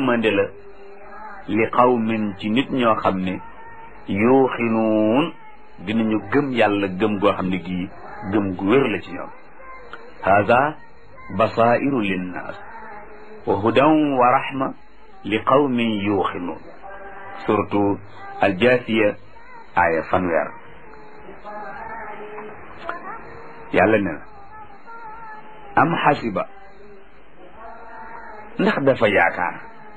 yërmande la li qawmin ci nit ñoo xam ne yuuxinuun dinañu gëm yàlla gëm goo xam ne gii gëm gu wér la ci ñoom hada basairu linnaas wa hudan wa rahma li qawmin yuuxinuun surtout aljaasiya aaya fanweer yàlla ne na am xasiba ndax dafa yaakaar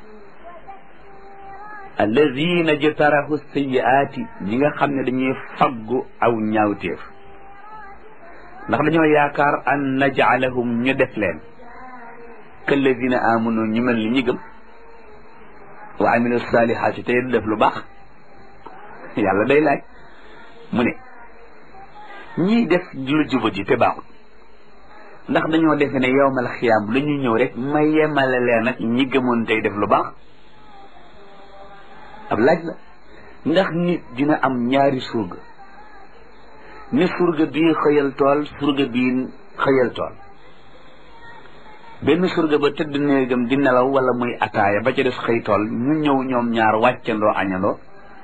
alladina jtarahu sayiaati ñi nga xam ne dañuy faggu aw ñaawteef ndax dañoo yaakaar an najcalahum ñu def leen kalladina amanu ñu mel ni ñi gëm wa amilu salihaati tey def lu baax yàlla day laaj mu ne ñiy def lu jubati te baaxul ndax dañoo defe ne yowmal xiyaam la ñuy ñëw rek ma yemale leen ak ñi gëmoon tey def lu baax ab laaj la ndax nit dina am ñaari surga ni surga bii xëyal tool surga bii xëyal tool benn surga ba tëdd néegam di nelaw wala muy ataaya ba ca des xëy tool ñu ñëw ñoom ñaar wàccandoo añandoo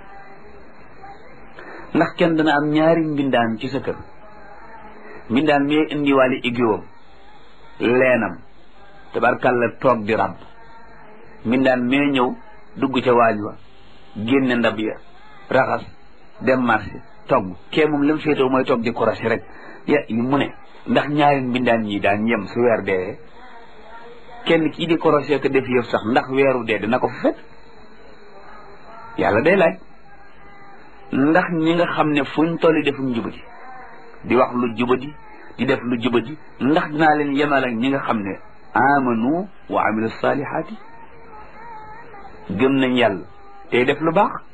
ndax kenn dana am ñaari mbindaan ci sa kër mbindaan mi indiwaale igiwam leenam tabarkàlla toog di ràbb mbindaan mee ñëw dugg ca waañ wa génne ndab ya raxas dem marché togg kee moom lam féetoo mooy toog di korasi rek ya mu ne ndax ñaari mbindaan ñi daan yem su weer dee kenn kii di korosé ko def yëf sax ndax weeru dee dina ko fa fekk yàlla day laaj ndax ñi nga xam ne fuñ tolli defum jubadi di wax lu jubadi di def lu jubadi ndax dinaa leen yemal ak ñi nga xam ne amanu wa amilu salihaati gëm nañ yàlla tey def lu baax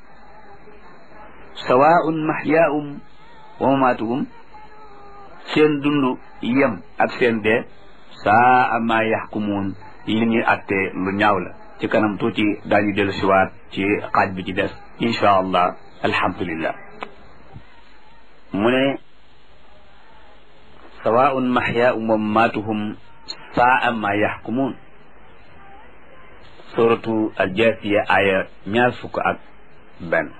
sawaun mahyaahum wa mamaatuhum seen dund yem ak seen dee saa ma yaxkumuun li ñuy attee lu ñaaw la ci kanam tuuti daañu dellu siwaat ci xaaj bi ci des insha allah alhamdulillah mu ne sawaun mahyaahum wa mamaatuhum saa ma yaxkumuun suratu aljaasiya aya ñaar fukk ak benn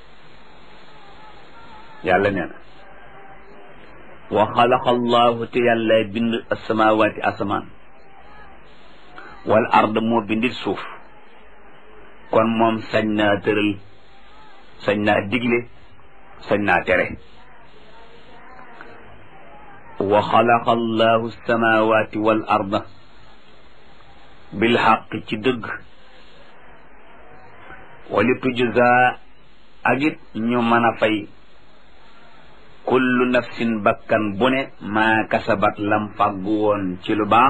yàlla nee na wa xalaqa allahu te yàlla bind asamawaati asamaan wal ard moo bindit suuf kon moom sañ naa tëral sañ naa digle sañ naa tere wa xalaqa allahu asamawaati wal arda bil xaq ci dëgg wali tujza ak it ñu mën a fay kullu nafsin bakkan bu ne maa kasabat lam fàggu woon ci lu baax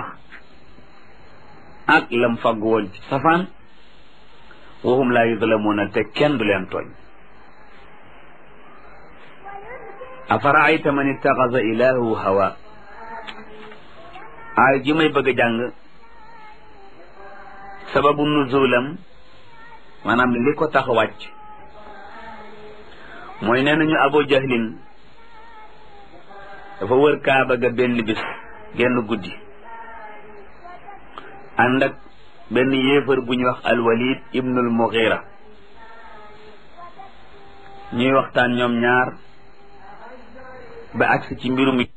ak lam fàggu woon ci safaan waxum laa yuzlamuuna te kenn du leen tooñ afaraayta man ittaxasa ilaahu hawa aay ji may bëgg a jàng sababu nuzulam maanaam li ko tax wàcc mooy nee nañu abu jahlin dafa wër kaaba ga benn bis genn guddi ànd ak benn yéefar bu ñuy wax alwalid ibnul mughira ñuy waxtaan ñoom ñaar ba agsi ci mbirum